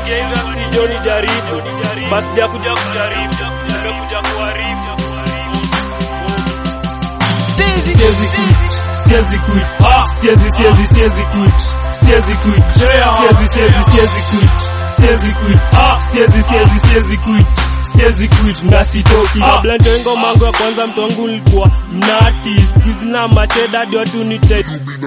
Nimeingia industry Johnny jaribu, basi jakuja kujaribu, nimekuja kuharibu. Siezi quit, siezi quit, ah, siezi siezi siezi quit, siezi quit, siezi siezi siezi quit, siezi quit, ah, siezi siezi siezi quit, siezi quit na sitoki. Kabla nitoe ngoma yangu ya kwanza mtu wangu nilikuwa mnati, siku hizi na macheda hadi watu nite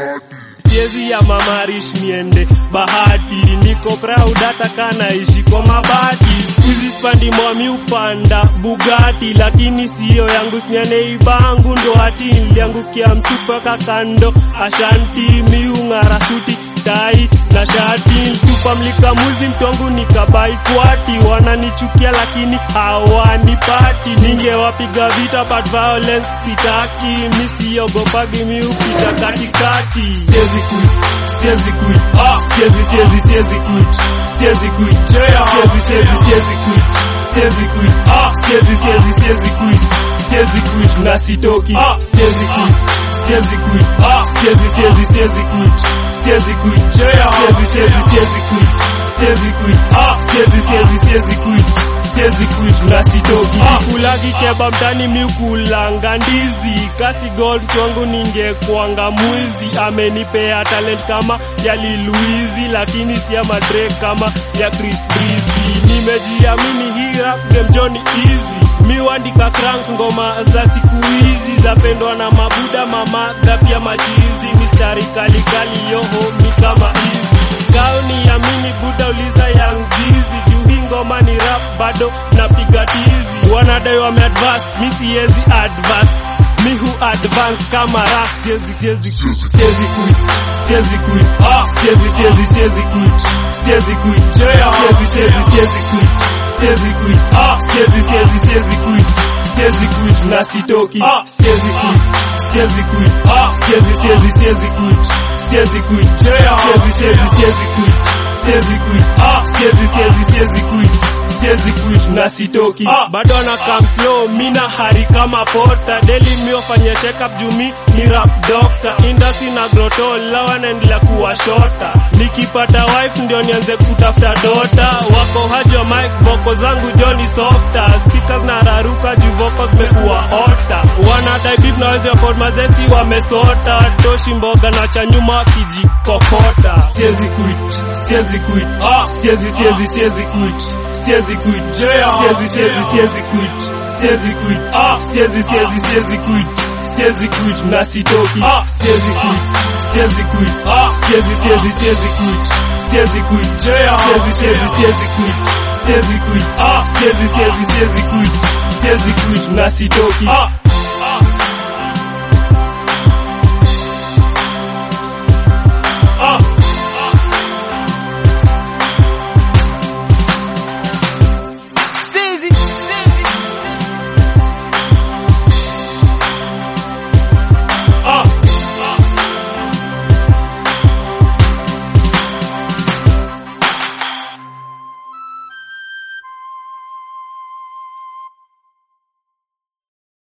siezi ya mamarish niende bahati, niko proud hata kanaishi kwa mabati. Siku hizi spandi mwami upanda Bugatti, lakini siyo yangu sinyaneibangu ndo hati niliangukia msupa kakando ashanti miung'ara suti tai na shati tupa mlika muzi mtongu nikabai kwati wananichukia lakini hawanipati ningewapiga vita but violence sitaki misiogopagi miupita katikati Siezi quit, siezi quit, ah, siezi siezi siezi quit, siezi quit, siezi siezi siezi quit, siezi quit, ah, siezi siezi siezi quit, siezi quit na sitoki, ah, siezi quit, siezi quit, ah, siezi siezi siezi quit, siezi quit, siezi siezi siezi quit, siezi quit, ah, siezi siezi siezi quit, siezi quit na sitoki, ah, kulagi keba mtani miukulanga ndizi kasi gold chwangu ningekwanga mwizi amenipea talent kama ya liluizi lakini si ya madre kama ya Chris Breezy nimejiamini hii rap game Johnny easy miwandika crank ngoma za siku hizi zapendwa na mabuda mamadha pia machizi mistari kalikali yoho mi kama hizi gauni yamini buda uliza yang jizi juu hii ngoma ni rap bado napiga tizi wanadai wameadvance mi siezi advance mi hu advance kama ras siezi siezi siezi quit, siezi quit, ah, siezi siezi siezi quit, siezi quit, siezi siezi siezi quit, siezi quit, ah, siezi siezi siezi quit, siezi quit na sitoki, ah, siezi quit, siezi quit, ah, siezi siezi siezi quit, siezi quit, siezi siezi siezi quit, siezi quit, ah, siezi siezi siezi quit, siezi quit na sitoki, ah, bado na come slow mina hari kama pota daily mi wafanya check up juu mi ni rap doctor industry na groto lawa naendelea kuwa shota nikipata wife ndio nianze kutafuta dota wako haji wa mic vocal zangu joni softer speakers na raruka juu vocals zimekuwa hota wanadai beef na wezi afford mazesi wamesota toshi mboga na cha nyuma kijikokota siezi quit, siezi quit, ah, siezi siezi siezi quit, siezi quit, siezi siezi siezi quit, siezi quit, ah, siezi siezi siezi quit, siezi quit na sitoki, ah, siezi quit, siezi quit, ah, siezi siezi siezi quit, siezi quit, siezi siezi siezi quit, siezi quit, ah, siezi siezi siezi quit, siezi quit na sitoki, ah.